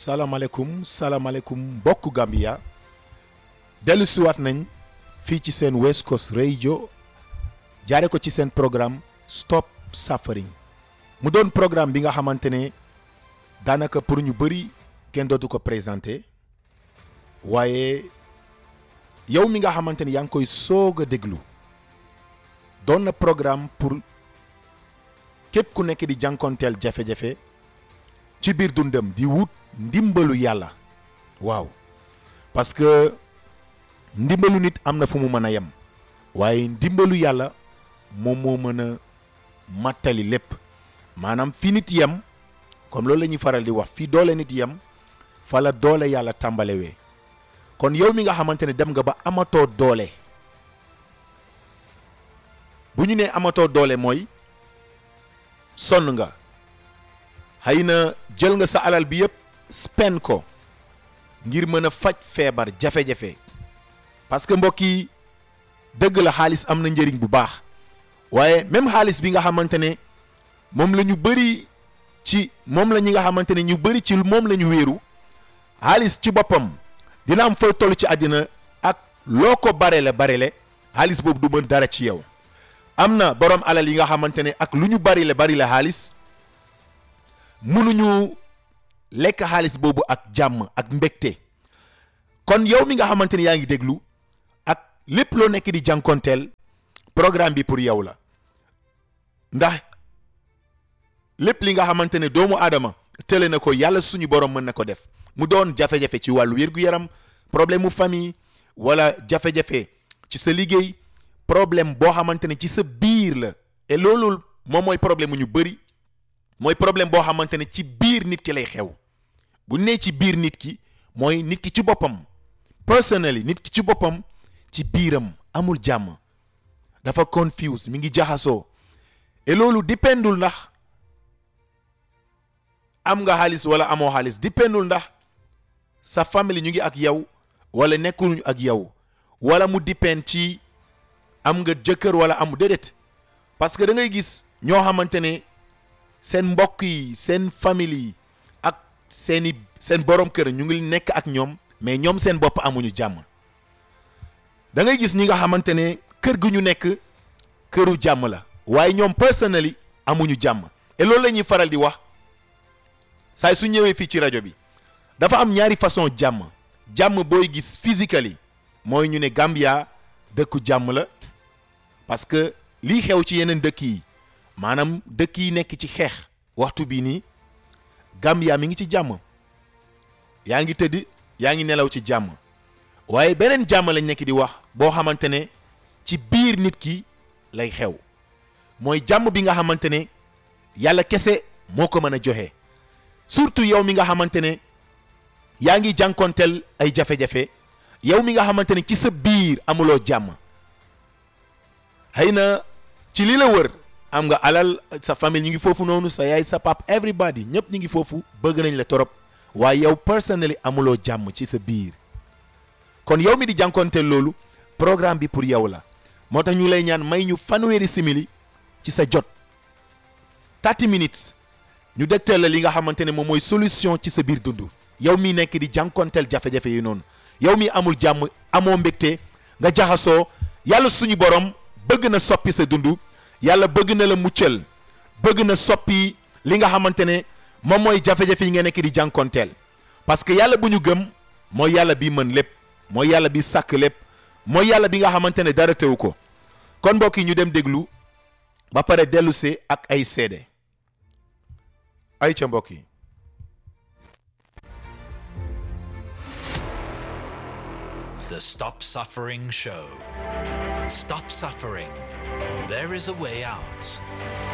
salaamaaleykum salaamaaleykum mbokku Gambia dellu siwaat nañ fii ci seen West Coast Radio jaare ko ci seen programme Stop Suffering mu doon programme bi nga xamante ne daanaka pour ñu bëri kenn dootu ko présenté waaye yow mi nga xamante ne yaa ngi koy soog a déglu doon na programme pour képp ku nekk di jànkonteel jafe-jafe ci biir dundam di wut ndimbalu yàlla waaw parce que ndimbalu nit am na fu mu mën a yem waaye ndimbalu yàlla moom moo mën a mattali lépp maanaam fi nit yem comme loolu la ñuy faral di wax fi doole nit yem fa la doole yàlla tàmbalewee kon yow mi nga xamante ne dem nga ba amatoo doole bu ñu nee amatoo doole mooy sonn nga xëy na jël nga sa alal bi yëpp spend ko ngir mën a faj feebar jafe-jafe parce que mbokk yi dëgg la xaalis am na njëriñ bu baax waaye même xaalis bi nga xamante ne moom la ñu bëri ci moom la ñi nga xamante ne ñu bëri ci moom la ñu wéeru xaalis ci boppam dina am fooy toll ci àddina ak loo ko barele barele xaalis boobu du mën dara ci yow am na borom alal yi nga xamante ne ak lu ñu bari la bari la xaalis mënuñu lekk xaalis boobu ak jàmm ak mbégte kon yow mi nga xamante ne yaa ngi déglu ak lépp loo nekk di jànkonteel programme bi pour yow la ndax lépp li nga xamante ne doomu aadama tële na ko yàlla suñu borom mën na ko def mu doon jafe-jafe ci wàllu wér-gu-yaram problème mu famille wala jafe-jafe ci sa liggéey problème boo xamante ne ci sa biir la et loolu moom mooy problème mu ñu bëri mooy problème boo xamante ne ci biir nit ki lay xew bu nee ci biir nit ki mooy nit ki ci boppam personally nit ki ci boppam ci biiram amul jàmm dafa confuse mi ngi jaxasoo et loolu dipendul ndax am nga xaalis wala amoo xaalis dipendul ndax sa famille ñu ngi ak yow wala nekkuñu ak yow wala mu dipend ci am nga jëkkër wala amu déedéet parce que da ngay gis ñoo xamante ne seen mbokk yi seen famille yi ak seeni seen borom kër ñu ngi nekk ak ñoom mais ñoom seen bopp amuñu jàmm da ngay gis ñi nga xamante ne kër gu ñu nekk këru jàmm la waaye ñoom personally amuñu jàmm et loolu la ñuy faral di wax saay su ñëwee fii ci rajo bi dafa am ñaari façon jàmm jàmm booy gis physically mooy ñu ne Gambia dëkku jàmm la parce que lii xew ci yeneen dëkk yi maanaam dëkk yi nekk ci xeex waxtu bii nii Gambia mi ngi ci jàmm yaa ngi tëdd yaa ngi nelaw ci jàmm waaye beneen jàmm lañ nekk di wax boo xamante ne ci biir nit ki lay xew mooy jàmm bi nga xamante ne yàlla kese moo ko mën a joxe surtout yow mi nga xamante ne yaa ngi jànkonteel ay jafe-jafe yow mi nga xamante ne ci sa biir amuloo jàmm xëy na ci li la wër am nga alal sa famille ñu ngi foofu noonu sa yaay sa pap everybody ñëpp ñu ngi foofu bëgg nañ la torop waaye yow personally amuloo jàmm ci sa biir kon yow mi di jànkonteel loolu programme bi pour yow la moo tax ñu lay ñaan may ñu fanweeri simili ci sa jot 30 minutes ñu dégtal la li nga xamante ne moom mooy solution ci sa biir dund yow mi nekk di jànkonteel jafe-jafe yi noonu yow mi amul jàmm amoo mbégte nga jaxasoo yàlla suñu borom bëgg na soppi sa dund yàlla bëgg na la muccal bëgg na soppi li nga xamante ne moom mooy jafe-jafe yi nga nekk di jànkonteel parce que yàlla bu ñu gëm mooy yàlla bi mën lépp mooy yàlla bi sàkk lépp mooy yàlla bi nga xamante ne dara teewu ko kon mbokk yi ñu dem déglu ba pare dellu see ak ay seede ay ca mbokk yi The Stop Suffering Show. Stop suffering. There is a way out.